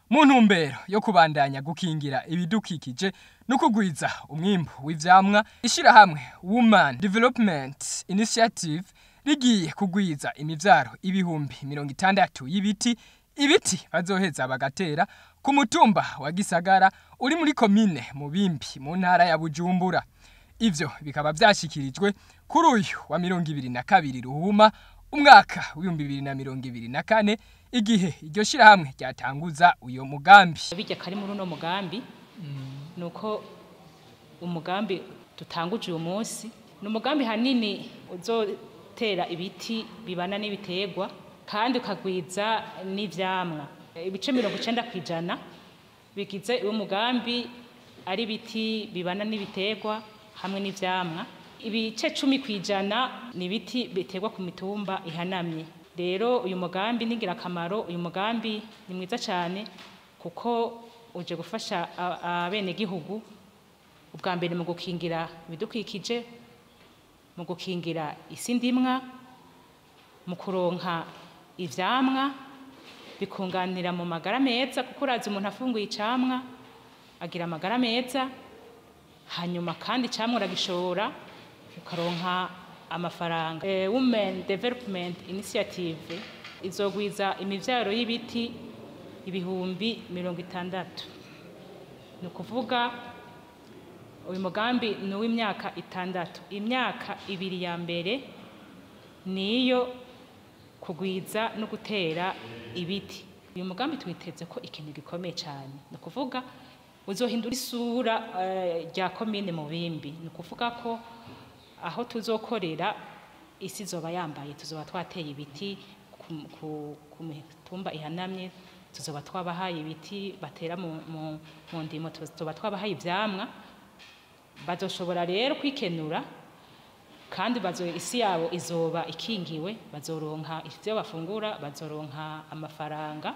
mu ntumbero yo kubandanya gukingira ibidukikije no kugwiza umwimbu w'ivyamwa ishirahamwe Women Development Initiative rigiye kugwiza imivyaro ibihumbi mirongo itandatu y'ibiti ibiti bazoheza bagatera ku mutumba wa Gisagara uri muri komine Mubimbi mu ntara ya Bujumbura ivyo bikaba vyashikirijwe kuri uyu wa mirongo ibiri na kabiri ruhuma umwaka w'ibihumbi bibiri na mirongo ibiri na kane igihe iryo shirahamwe ryatanguza uyo mugambi bijya kari muri uno mugambi ni uko umugambi dutanguje uyu munsi ni umugambi hanini uzotera ibiti bibana n'ibiterwa kandi ukagwiza n'ivyamwa ibice mirongo icenda ku ijana bigize uwo mugambi ari ibiti bibana n'ibiterwa hamwe n'ivyamwa ibice cumi ku ijana ni ibiti biterwa ku mitumba ihanamye rero uyu mugambi ni ingirakamaro uyu mugambi ni mwiza cyane kuko uje gufasha abenegihugu ubwa mbere mu gukingira ibidukikije mu gukingira isi ndimwa mu kuronka ivyamwa bikunganira mu magara meza kuko urazi umuntu afunguye icamwa agira amagara meza hanyuma kandi icamwa uragishora ukaronka amafaranga eh, women development initiative izogwiza imivyaro y'ibiti ibihumbi mirongo itandatu ni ukuvuga uyu mugambi ni uw'imyaka itandatu imyaka ibiri ya mbere niyo kugwiza no gutera ibiti uyu mugambi twiteze ko ikintu gikomeye cyane ni ukuvuga uzohindura isura rya komine mu bimbi ni ukuvuga ko aho tuzokorera isi zoba yambaye tuzoba twateye ibiti ku mitumba ihanamye tuzoba twabahaye ibiti batera mu ndimo tuzoba twabahaye ivyamwa bazoshobora rero kwikenura kandi bazo isi yabo izoba ikingiwe bazoronka ivyo bafungura bazoronka amafaranga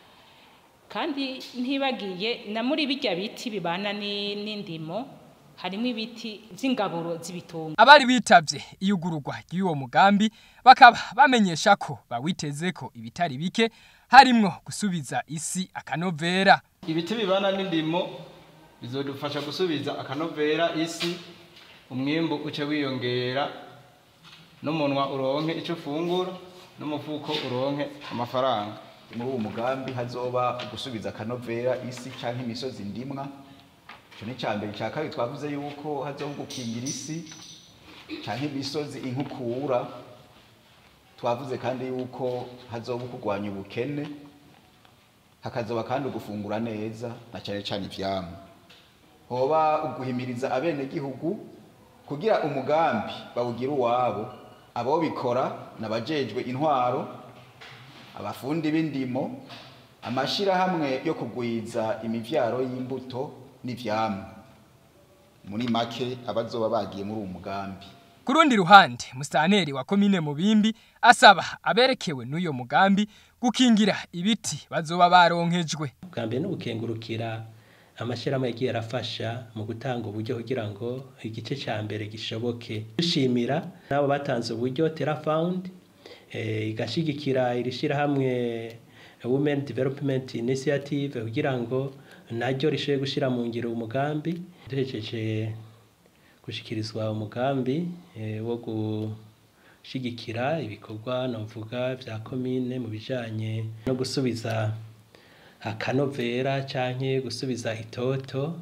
kandi ntibagiye na muri bijya biti bibana n'indimo harimo ibiti vy'ingaburo z'ibitunga abari bitavye iyugururwa ry'uwo mugambi bakaba bamenyesha ko bawiteze ko ibitari bike harimwo gusubiza isi akanovera ibiti bibana n'indimo bizodufasha gusubiza akanovera isi umwimbu uce wiyongera n'umunwa uronke icyo ufungura n'umufuko uronke amafaranga muri uwo mugambi hazoba gusubiza akanovera isi cyangwa imisozi ndimwa icyo ni mbere cya kabiri twavuze yuko hazoba gukingira isi cyangwa imisozi inkukura twavuze kandi yuko hazoba kurwanya ubukene hakazoba kandi ugufungura neza na cyane cyane ivyamwa hoba uguhimiriza abenegihugu kugira umugambi bawugira uwabo abo bikora n'abajejwe intwaro abafundi b'indimo amashirahamwe yo kugwiza imivyaro y'imbuto n'ivyamwa muri make abazoba bagiye muri uwo mugambi ku rundi ruhande musaneri wa komine mubimbi asaba aberekewe n'uyo mugambi gukingira ibiti bazoba baronkejwe bwa mbere ni ugukengurukira amashyirahamwe yagiye arafasha mu gutanga uburyo kugira ngo igice cya mbere gishoboke dushimira n'abo batanze uburyo terafawundi igashigikira iri shyirahamwe women development initiative kugira ngo naryo rishoboye gushyira mu ngiro umugambi duhejeje gushyikirizwa umugambi wo gushyigikira ibikorwa navuga bya komine mu bijyanye no gusubiza akanovera cyangwa gusubiza itoto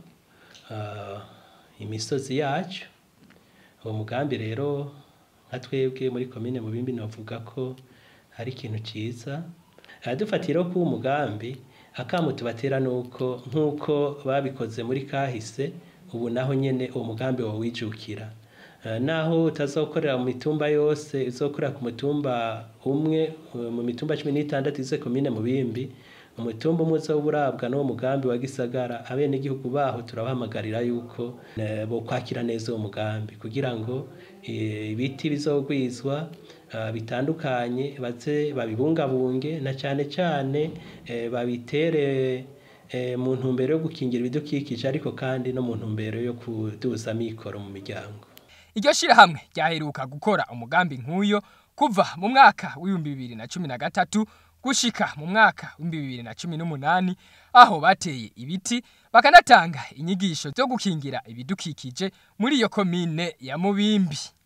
imisozi yacu uwo mugambi rero nka twebwe muri komine mu bimbi navuga ko ari ikintu cyiza dufatira ko uwo mugambi akamu tubatera ni uko nk'uko babikoze muri kahise ubu naho nyine uwo mugambi wawijukira naho utazokorera mu mitumba yose uzokorera ku mutumba umwe mu mitumba cumi n'itandatu ize komine mu bimbi umutumba umwe uzoba urabwa n'uwo mugambi wa gisagara abenegihugu baho turabahamagarira yuko bo kwakira neza uwo mugambi kugira ngo ibiti bizogwizwa bitandukanye baze babibungabunge na cyane cyane babitere mu ntumbero yo gukingira ibidukikije ariko kandi no mu ntumbero yo kuduza amikoro mu miryango iryo shirahamwe ryaheruka gukora umugambi nk'uyo kuva mu mwaka w'ibihumbi bibiri na cumi na gatatu gushika mu mwaka w'ibihumbi bibiri na cumi n'umunani aho bateye ibiti bakanatanga inyigisho zo gukingira ibidukikije muri iyo komine ya Mubimbi